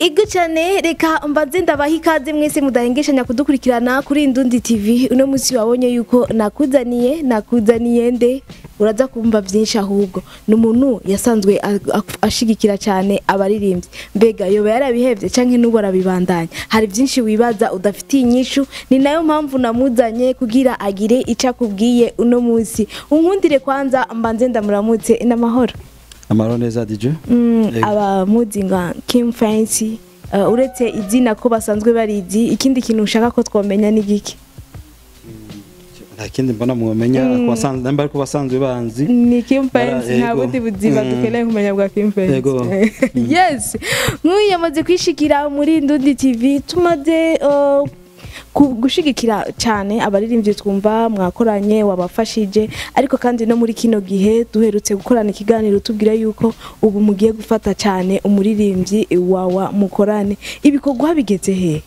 Ego cyane reka mbanze ndabaha ikaze mwese mudahengeshanya kudukurikirana kuri Indundi TV uno munsi wabonye yuko nakuzaniye nakuzaniye nde uraza kumva byinshi ahubwo ni umuntu yasanzwe a- a- ashigikira cyane abaririmbyi mbega yoba yarabihevye canke n'ubu arabibandanya hari byinshi wibaza udafitiye inyishu ni nayo mpamvu namuzanye kugira agire ico akubwiye uno munsi unkundire kwanza mbanze ndamuramutse n'amahoro amahoro neza DJ Mm, Ego. abamuzi nka Kim Fancy uh, uretse izina ko basanzwe barizi ikindi kintu ushaka ko twomenya ni giki nta kindi mbona mwomenya kubasanzwe namba ariko basanzwe banzi ni Kim Bara- Fancy nta ego. bundi buzima Mm. dukeneye kumenya bwa Kim Fancy Ego. yes nk'uyu yamaze kwishikira muri Ndundi TV tumaze uh, ku- gushigikira cyane abaririmbyi twumva mwakoranye wabafashije ariko kandi no muri kino gihe duherutse gukorana ikiganiro tubwira yuko ubu mugiye gufata cyane umuririmbyi wawa mukorane ibikorwa bigeze he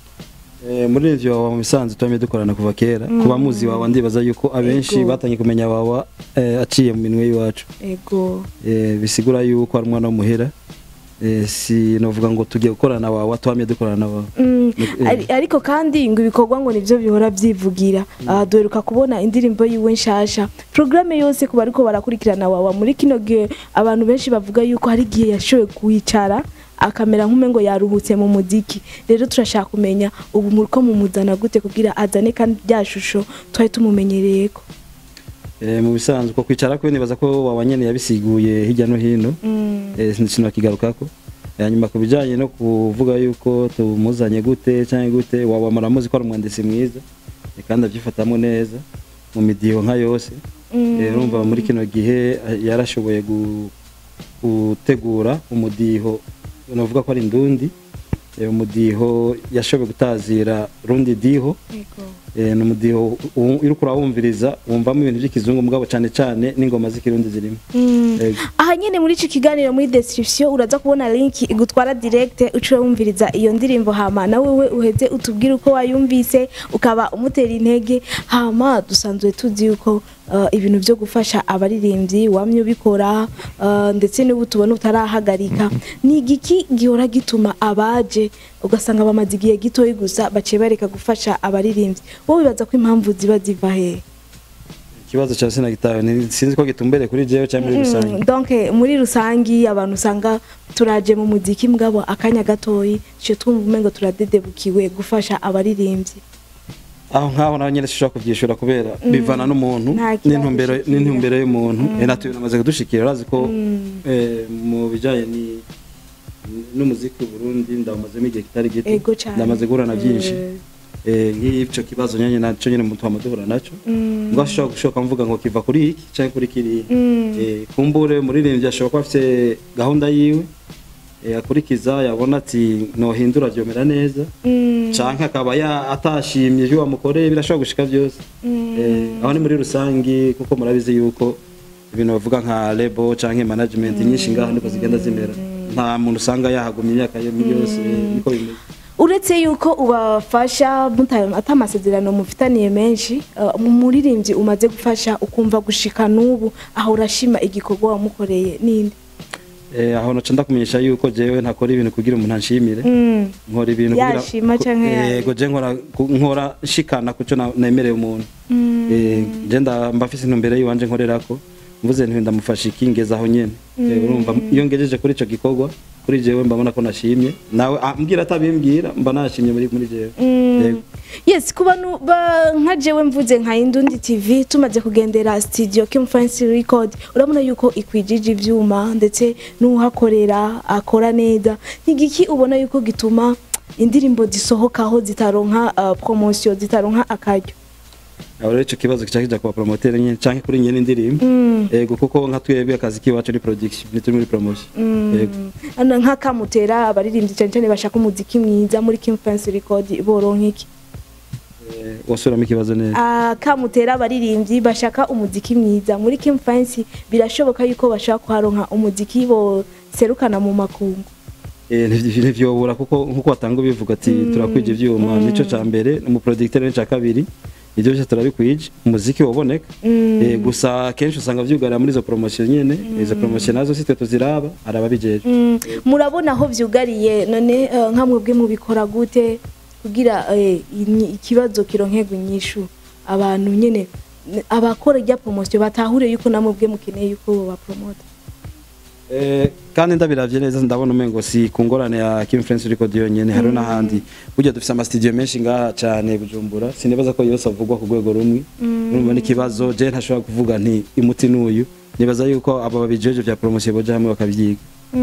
Eh, muri ivyo wawa mu bisanzwe twamye dukorana kuva kera kuba muzi wawa ndibaza yuko abenshi Ego. batangiye kumenya wawa eh, aciye mu minwe y'iwacu ego Eh, bisigura yuko ari umwana w'umuhera Eh, si novuga ngo tugiye gukorana wawa twamye dukorana wawa Mm, Eh. ari- ariko kandi ngo ibikorwa ngo nivyo bihora byivugira aha duheruka kubona indirimbo yiwe nshasha programme yose ku bariko barakurikirana wawa muri kino gihe abantu benshi bavuga yuko hari igihe yashoboye kwicara akamera nk'umengo yaruhutse mu muziki rero turashaka kumenya ubu muriko mumuzana gute kugira azane kandi rya shusho twari tumumenyereyeko Eh, mu bisanzwe ko kwicara kwe nibaza ko wawa nyene yabisiguye hirya no hino Mm, eh, sinakigarukako hanyuma ku bijyanye no kuvuga yuko tumuzanye gute cyangwa gute waba muramuzi ko ari umwanditsi mwiza eh, kandi abyifatamo neza mu midiho nka yose mm, Eh, urumva muri kino gihe eh, yarashoboye gu- gutegura umudiho navuga ko ari indundi eh, umudiho yashoboye gutazira rundi diho ego. eh, ni umudiho u- uriko urawumviriza wumvamo ibintu by'ikizungu mugabo cyane cyane n'ingoma z'ikirundi zirimo Mm. Ego. aha nyene muri ico kiganiro muri description uraza kubona link igutwara direct uca wumviriza iyo ndirimbo hama na wewe uheze utubwire uko wayumvise ukaba umutera intege hama dusanzwe tuzi yuko uh, ibintu vyo gufasha abaririmbyi wamye ubikora uh, ndetse n'ubu tubona utarahagarika ni igiki gihora gituma abaje ugasanga bamaze igihe gitoyi gusa baciye bareka gufasha abaririmbyi wowe wibaza ko impamvu ziba ziva hehe ikibazo cya sinagitawe ni- sinzi ko gitumbereye kuri jewe cyangwa muri rusange Mm, donc muri rusangi abantu usanga turaje mu muziki mugabo akanya gatoyi cyo twumva umengo turadedebukiwe gufasha abaririmbyi aho nkaho nawe nyine sinshobora kubyishura kubera bivana n'umuntu Nta kibazo n'intumbero shikira. n'intumbero y'umuntu eh natwe namaze kudushikira urazi ko eh, mu bijanye ni n'umuziki w'u Burundi ndamazemo igihe kitari gito ego cyane ndamaze guhura na byinshi Eh, eh nk'icyo kibazo nyanye naco nyine mu twama duhura naco mm, ngo ashobora gushoka mvuga ngo kiva kuri iki cyangwa kuri kiriya mm, eh kumbure umuririmbyi ashobora kuba afite gahunda yiwe eh, akurikiza yabona ati nohindura byomera neza mm, canke akaba ya atashimye ibyo wamukoreye birashobora gushika byose mm, eh, aho ni muri rusangi kuko murabizi yuko ibintu bavuga nka lebo canke management nyinshi ngaho niko zigenda zimera nta muntu usanga yahagumye imyaka yo yose niko bimeze uretse yuko ubafasha muta- ata amasezerano mufitaniye menshi uh, mu muririmbyi umaze gufasha ukumva gushika n'ubu aho urashima igikorwa wamukoreye ninde eh, aho naca ndakumenyesha yuko jewe ntakora ibintu kugira umuntu anshimire Mm, nkora ibintu Yashima ku- canke ya- yego je nkora ku- nkora nshikana kuco na- nemereye umuntu mm, Eh, je nda mba mfise intumbero yiwanje nkorerako mvuze nti ndamufasha ikingeza aho nyene Eh, urumva iyo ngejeje kuri ico gikorwa kuri jewe mbabona ko nashimye nawe ambwira atabimbwira mba nashimye muri muri jewe Mm. Yego. yes ku bantu ba- nka jewe mvuze nka indundi tv tumaze kugendera studio kim fancy record urabona yuko ikwijije ivyuma ndetse n'uhakorera akora neza nigiki ubona yuko gituma indirimbo zisohokaho zitaronka uh, promotion zitaronka akaryo aho rero ico kibazo kica kija kuba promoter nyene canke kuri nyene indirimbo Mm. yego kuko nka twebwe akazi kiwacu ni production ntituri muri promotion yego Ano nk'akamutera abaririmbyi cyane cyane bashaka umuziki mwiza muri kim fancy record boronka iki Eh, wasubiramo ikibazo neza akamutera abaririmbyi bashaka umuziki mwiza muri Kim Fancy birashoboka yuko bashaka kuharonka umuziki boserukana mu makungu Eh, ntivy- ntivyobura kuko nkuko watanga ubivuga ati turakwije ivyuma nico ca mbere umuproducteur n'ica kabiri ibyo byose turabikwije umuziki waboneka Eh, gusa kenshi usanga vyugarira muri izo promotion nyene izo promotion nazo si twe tuziraba hari ababijeje Mm, murabona aho vyugariye none eh, nka mwebwe mubikora gute kugira eh, inyi- ikibazo kironkegwa inyishu abantu nyene n- abakora irya promotion batahure yuko namwe mukeneye yuko bapromota Eh, kandi ndabiravye neza ndabona umengo si ku ngorane ya Kim France Record yonyene hariho n'ahandi burya dufise amastudio menshi ngaha cane Bujumbura sinibaza ko yose avugwa ku rwego rumwe urumva n'ikibazo je ntashobora kuvuga nti imuti n'uyu nibaza yuko abo babijeje vya promotion boja hamwe bakavyiga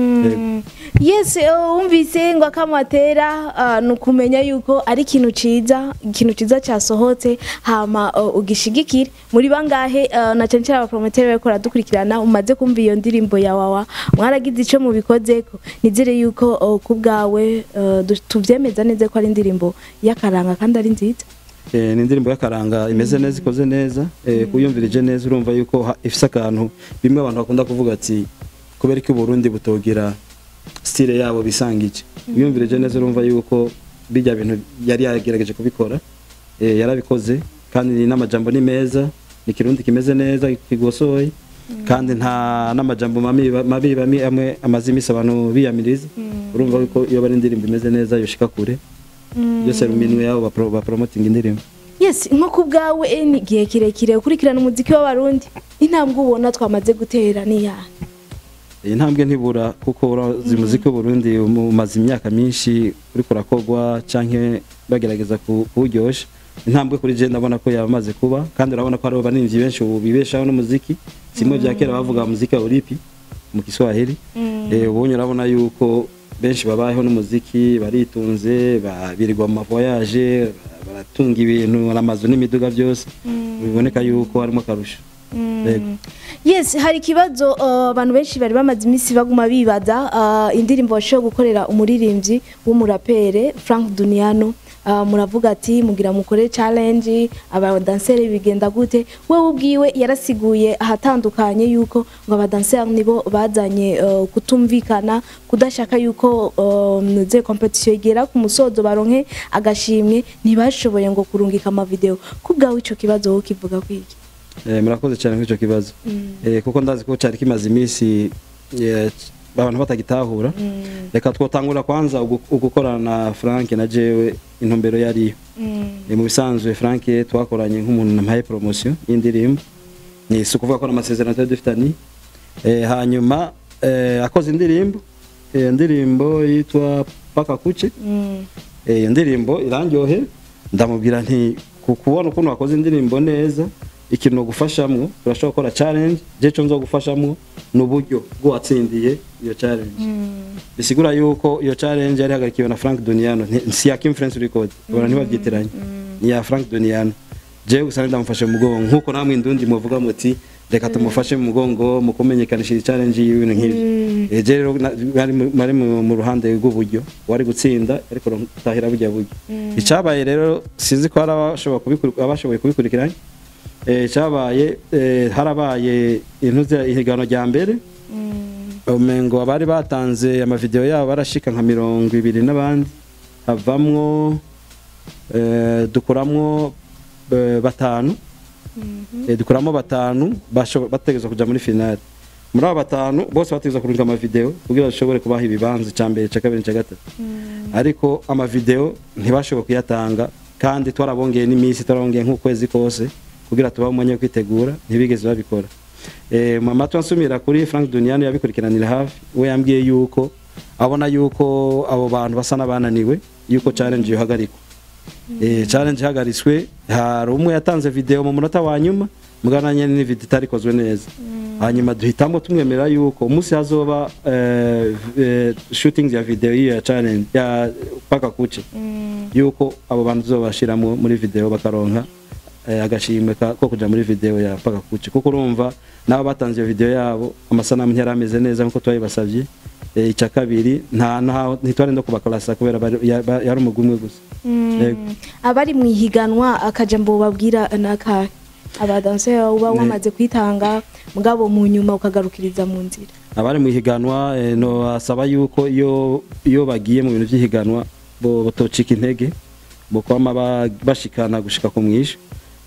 Mm. yes eh, wumvise ngo akamatera ah, ni ukumenya yuko ari ikintu ciza ikintu ciza cyasohotse hama uh, ugishigikire muri bangahe uh, na cyane cyane abapromoteri bariko baradukurikirana umaze kumva iyo ndirimbo ya wawa mwaragize ico mubikozeko nizere yuko uh, ku bwawe uh, du- tuvyemeza neza ko ari indirimbo y'akaranga kandi ari nziza Eh, ni indirimbo y'akaranga imeze neza ikoze neza eh, kuyumvirije neza urumva yuko ha- ifise akantu bimwe abantu bakunda kuvuga ati kubera ko Burundi butogira style yabo bisangije uyumvirije neza urumva yuko bijya bintu yari yagerageje kubikora eh, yarabikoze kandi n'amajambo ni meza ni kirundi kimeze neza kigosoye kandi nta n'amajambo mabi mabi bamwe amwe amaze imisi abantu biyamiriza urumva yuko iyo bari indirimbo imeze neza yoshika kure byose mu minwe yabo bapro- bapromoting indirimbo yes nko ku bwawe eh, ni igihe kirekire ukurikirana umuziki w'abarundi intambwe ubona twamaze gutera ni yahe iyi ntambwe ntibura kuko urazi umuziki w'uburundi umaze imyaka myinshi uriko urakogwa canke bagerageza ku- kuwuryosha intambwe kuri je ndabona ko yamaze kuba kandi urabona ko hariho baninvyi benshi ubu bibeshaho n'umuziki simwe vya kera bavuga muziki wa uripi mu kiswahili eh ubonye urabona yuko benshi babayeho n'umuziki baritunze ba- birirwa mu mavoyage ba- baratunga ibintu n'amazu n'imiduga byose biboneka yuko harimo akarusho Yego. yes hari ikibazo uh, abantu benshi bari bamaze iminsi baguma bibaza uh, indirimbo washoboye gukorera umuririmbyi w'umurapere Frank Duniano uh, muravuga ati mugira mukore challenge abadanseri bigenda gute wewe ubwiwe yarasiguye ahatandukanye yuko ngo abadanseri nibo bazanye uh, kutumvikana kudashaka yuko um, ze competition igera ku musozo baronke agashimwe ntibashoboye ngo kurungika amavideo kubwawe ico kibazo wowe kivuga kwiki Eh, murakoze cyane kuri icyo kibazo Eh, kuko ndazi ko cyari kimaze iminsi eh, abantu batagitahura reka twotangura kwanza ugu- ugukorana na frank na jewe intumbero yariyo Eh, mu bisanzwe frank twakoranye nk'umuntu namuhaye promotion y'indirimbo ni si ukuvuga ko n'amasezerano twari dufitanye Eh, hanyuma eh, akoze indirimbo Eh, indirimbo yitwa paka kuche Mm. Eh, iyo ndirimbo irandyohe ndamubwira nti ku kubona ukuntu wakoze indirimbo neza ikintu nogufashamwo turashobora gukora challenge je co nzogufashamwo ni uburyo bw'uwatsindiye iyo challenge bisigura yuko iyo challenge yari hagarikiwe na Frank Duniano nti- si ya Kim France Record ubona ntibavyitiranye ni ya Frank Duniano jewe gusa ndamufashe mu mugongo nkuko namwe indundi muvuga muti reka tumufashe mu mugongo mu kumenyekanisha iyi challenge y'ibintu nk'ivyo Eh, je rero na- bari mu- bari mu mu ruhande rw'uburyo wari gutsinda ariko tahira burya buryo icabaye rero sinzi ko hari abashoboye kubikuri- abashoboye kubikurikiranya Eh, icabaye eh, harabaye intuze ihiganwa rya mbere umengo abari batanze amavideo yabo barashika nka mirongo ibiri n'abandi havamwo eh, dukuramwo eh, batanu Eh, dukuramo batanu basho- bategerezwa kuja muri finale muri abo batanu bose bategerezwa kurunga amavideo kugira bashobore kubaha ibibanza ca mbere ca kabiri ca gatatu ariko amavideo ntibashoboye kuyatanga kandi twarabongeye n'iminsi twarabongeye nk'ukwezi kose kugira tubahe umwanya wo kwitegura ntibigeze babikora eh, mu matwi ansumira kuri Frank Duniano yabikurikiranira hafi we yambwiye yuko abona yuko abo bantu basa n'abananiwe yuko challenge yohagarikwa eh, challenge ihagaritswe hari umwe yatanze video mu munota wa nyuma mugana nyene ni video itarikozwe neza hanyuma duhitamo tumwemera yuko umunsi hazoba eh, eh, shooting ya video y'iyo ya challenge ya paka kuche yuko abo bantu tuzobashiramo muri video bakaronka eh, agashimwe ka- ko kuja muri video ya paka kuche kuko urumva nabo batanze iyo video yabo amasanamu ntiyari ameze neza nkuko twabibasavye eh, ica kabiri nta nta- ntitwari no kubakarasa kubera bari- ya- ba- yari umugwi umwe gusa Yego. abari mu ihiganwa akajambo babwira nakahe abadanseri uba Ne- wamaze kwitanga mugabo mu nyuma ukagarukiriza mu nzira abari mu ihiganwa eh, no asaba yuko iyo iyo bagiye mu bintu by'ihiganwa bo botocika intege bo kwama ba- bashikana gushika ku mwisho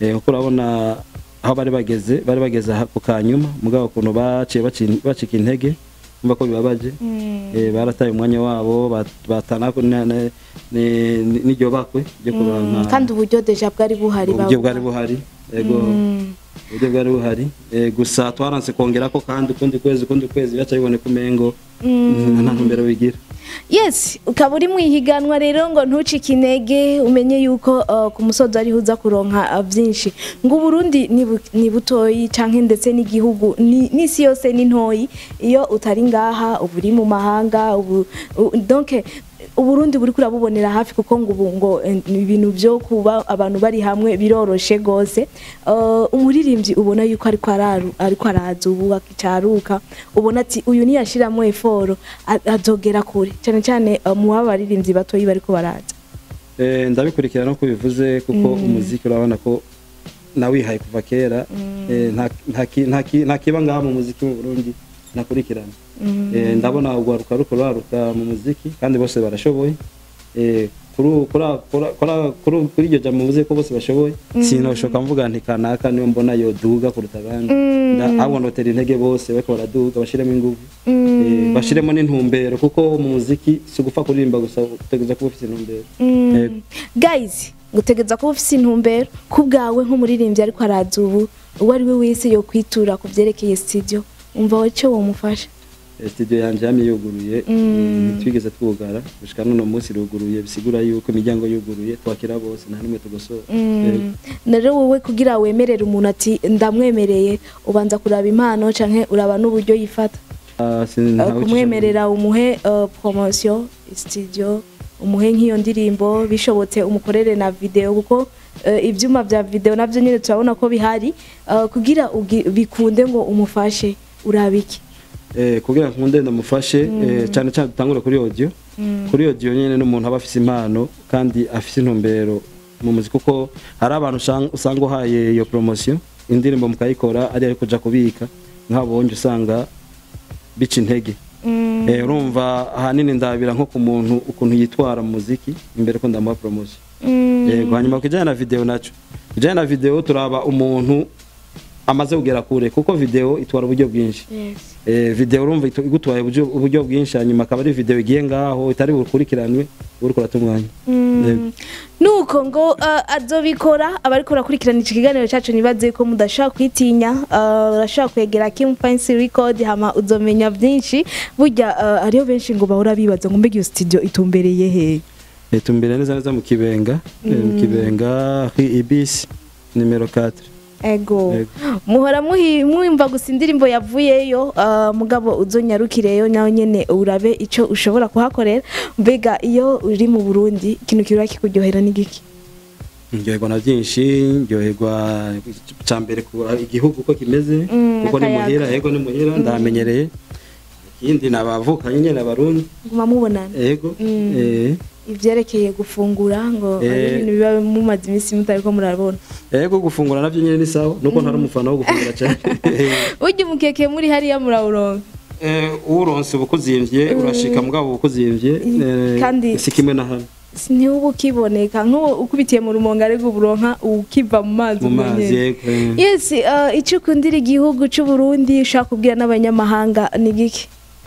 eh kuko urabona aho bari bageze bari bageze aha ku kanyuma mugabo ukuntu baciye baci- bacika intege umva ko bibabaje eh barataye umwanya wabo bat- batana ko na- na- ni- ni- n'iryo bakwe ryo kuronka kandi uburyo deja bwari buhari uburyo bavuga. bwari buhari yego Mm. uburyo bwari buhari Eh, gusa twaranse kongera ko kandi ukundi kwezi ukundi kwezi bica biboneka umengo nta ntumbero bigira yes ukaba uri mu ihiganwa rero ngo ntucike intege umenye yuko uh, ku musozi ariho uza kuronka uh, byinshi ngo uburundi ni bu- ni butoyi canke ndetse n'igihugu ni- n'isi yose ni ntoyi iyo utari ngaha uba uri mu mahanga ubu u- donc uburundi buri kurabubonera hafi kuko ngo ubu ngo eh, ni ibintu byo kuba abantu bari hamwe biroroshe gose Uh, umuririmbyi ubona yuko ariko araru ariko araza ubu akicaruka ubona ati uyu niyashiramo eforo a- azogera kure cyane cyane uh, mu babaririmbyi batoyi bariko baraza Eh, ndabikurikira no kubivuze kuko umuziki urabona ko nawihaye kuva kera Eh, nta- nta ki- nta ki- nta kiba ngaha mu muziki mu Burundi nakurikirana Eh, ndabona urwaruka ruko ruraruka mu muziki kandi bose barashoboye Eh, kuri kuri- kuri- kuri- kuri- kuri iryo jambo muvuze ko bose bashoboye sinoshoka mvuga nti kanaka niyo mbona yoduga kuruta abandi Nda- ahubwo notera intege bose bariko baraduga bashiremo ingufu Eh, bashiremo n'intumbero kuko mu muziki si ugupfa kuririmba gusa utegereza kuba ufite intumbero Yego. guys ngutegeza kuba ufise intumbero ku bwawe nk'umuririmbyi ariko araza ubu uwo ari we wese yo kwitura ku byerekeye studio umva wacyo wamufasha Eh, studio yanje yamye yuguruye eh, ntitwigeze twugara gushika n'uno munsi iruguruye bisigura yuko imiryango yuguruye twakira bose nta n'umwe tugosora Yego. rero wowe kugira wemerere umuntu ati ndamwemereye ubanza kuraba impano canke uraba n'uburyo yifata Ah, sin- Uh, ntawe ucisha kumwemerera umuhe uh, promotion studio umuhe nk'iyo ndirimbo bishobotse umukorere na video kuko uh, ibyuma bya video navyo nyine turabona ko bihari uh, kugira ugi- bikunde ngo umufashe urabiki Eh, kugira ngo nkunde ndamufashe eh, cyane cyane dutangure kuri audio kuri audio nyene n'umuntu aba afise impano kandi afise intumbero mu muziki kuko hari abantu usanga- usanga uhaye iyo promotion indirimbo mukayikora ari ayo kuja kubika nk'abonje usanga bica intege Eh, urumva ahanini ndabira nko ku muntu ukuntu yitwara mu muziki imbere ko ndamuha promotion yego hanyuma ku kijyanye na video naco kijyanye na video turaba umuntu amaze kugera kure kuko video itwara uburyo bwinshi yes. eh, video urumva itu- igutwaye uburyo uburyo bwinshi hanyuma akaba ari video igiye ngaho itari bukurikiranwe uri kurata umwanya Yego. nuko ngo uh, azobikora abariko barakurikirana iki kiganiro cacu nibaze ko mudashobora kwitinya uh, urashobora kwegera Kim Fancy Record hama uzomenya byinshi burya uh, hariho benshi ngo bahora bibaza ngo mbega iyo studio itumbereye he Eh, tumbere neza neza mu kibenga eh, mu kibenga hi ibisi nimero 4 ego Ego. muhora muhi- mwumva gusa indirimbo yavuyeyo uh, mugabo uzonyarukireyo nawe nyene urabe ico ushobora kuhakorera mbega iyo uri mu Burundi ikintu kirura kikuryohera n'igiki ndyoherwa na byinshi ndyoherwa cya mbere ku igihugu uko kimeze Mm, kuko ni akayaga. muhira yego ni muhira ndahamenyereye ikindi ni abavukanye nyine abarundi guma mubonana yego Mm. eh, ivyerekeye gufungura ngo ari Eh. ibintu biba mumaze iminsi mutariko murabona yego gufungura navyo nyine ni sawa nuko ntari umufana wo gufungura cyane burya umukeke muri hariya murawuronka Eh, uronse ubukuzimvye urashika mugabo ubukuzimvye eh, Kandi- si kimwe na hano ntiwuba ukiboneka nk'uwo ukubitiye mu rumonga ariko uburonka ukiva mu mazi mu ubwo mazi nyene. yego eh. yes uh, icyo ukundira igihugu cy'u Burundi ushaka kubwira n'abanyamahanga ni giki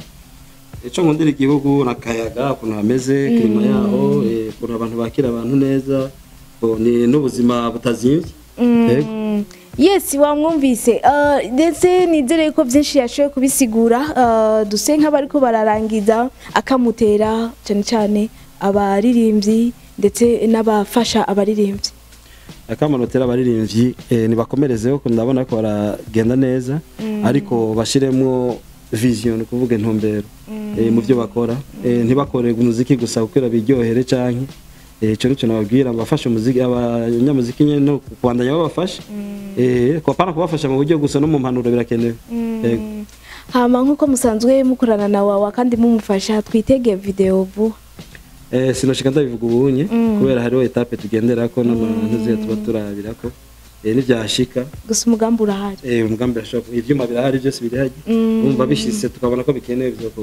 ico nkundira igihugu nakayaga ukuntu hameze klima yaho eh, ukuntu abantu bakira abantu neza bo, ni n'ubuzima butazimvye yego Mm, yes wamwumvise Uh, ndetse nizere ko byinshi yashoboye kubisigura Uh, duse nk'abariko bararangiza akamutera cyane cyane abaririmbyi ndetse n'abafasha abaririmbyi akamanotera abaririmbyi eh, nibakomerezeho ko ndabona ko baragenda neza ariko bashiremwo vision ni kuvuga intumbero eh, mu byo bakora eh, ntibakore umuziki gusa kuko biryohere canke eh, ico nico nababwira bafashe umuziki abanyamuziki nyene no kubandanya babafasha eh, ko apana kubafasha mu buryo gusa no mu mpanuro birakenewe Yego. hama nk'uko musanzwe mukorana na wawa kandi mumufasha twitege video vuba Eh, sinoshika ndabivuga ubunye kubera hariho etape tugenderako n'amantu ziya tuba turabirako eh, nivyashika gusa umugambi urahari eh, umugambi urashobora ivyuma birahari byose birahari umva bishitse tukabona ko bikenewe bizokorwa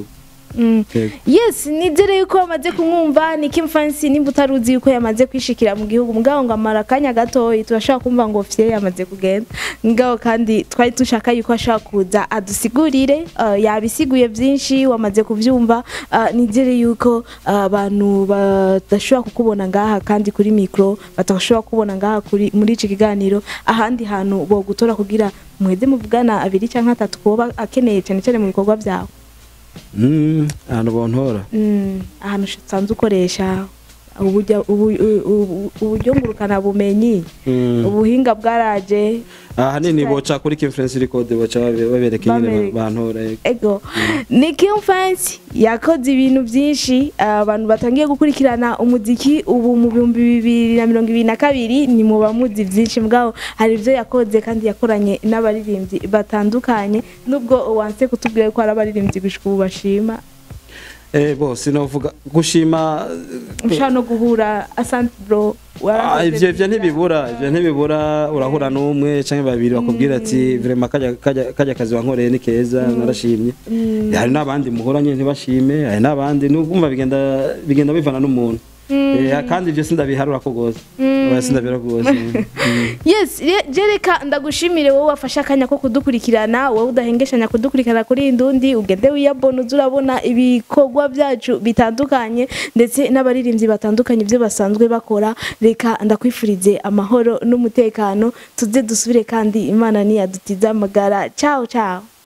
Mm. Yego. yes nizere yuko wamaze kumwumva ni Kim Fancy nimba utaruzi yuko yamaze kwishikira mu gihugu mugabo ngo amara akanya gatoyi turashobora kumva ngo fye yamaze kugenda mugabo kandi twari dushaka yuko ashobora kuza adusigurire uh, yabisiguye byinshi wamaze kuvyumva uh, nizere yuko uh, abantu badashobora kukubona ngaha kandi kuri mikro batashobora kubona ngaha kuri muri iki kiganiro ahandi hantu bogutora kugira mweze muvugana abiri cyangwa atatu kuba akeneye cyane cyane mu bikorwa byawe Mm, ahantu bontora Mm, ahantu usanzwe ukoresha uburyo ubu- ubu- uburyo ngurukana bumenyi Mm. ubuhinga bwaraje ahanini boca kuri Kimfluence Record boca babe- babereka ingene Babereka. ba- bantora yego. ego ni Kim Fancy yakoze ibintu byinshi abantu batangiye gukurikirana umuziki ubu mu bihumbi bibiri na mirongo ibiri na kabiri ni mu bamuzi byinshi mugabo hari ibyo yakoze kandi yakoranye n'abaririmbyi batandukanye nubwo wanse kutubwira ko hari abaririmbyi gushika ubu bashima eh bo sinovuga gushima ushobora no guhura asante bro Ah, warakoze ivyo ivyo byiza. ntibibura ivyo ntibibura urahura n'umwe canke babiri bakubwira ati vraiment kajya kajya kajya kazi wankoreye ni keza narashimye hari n'abandi muhura nyine ntibashime hari n'abandi n'ubumva bigenda bigenda bivana n'umuntu Eh, kandi ivyo sindabiharura ko gose oya sindabiharura ko gose Mm. yes re- jereka ndagushimire wowe wafashe akanya ko kudukurikirana wowe udahengeshanya kudukurikirana kuri iyi ndundi ugende wiyabona uze urabona ibikorwa byacu bitandukanye ndetse n'abaririmbyi batandukanye ibyo basanzwe bakora reka ndakwifurize amahoro n'umutekano tuze dusubire kandi imana niyadutiza amagara ciao ciao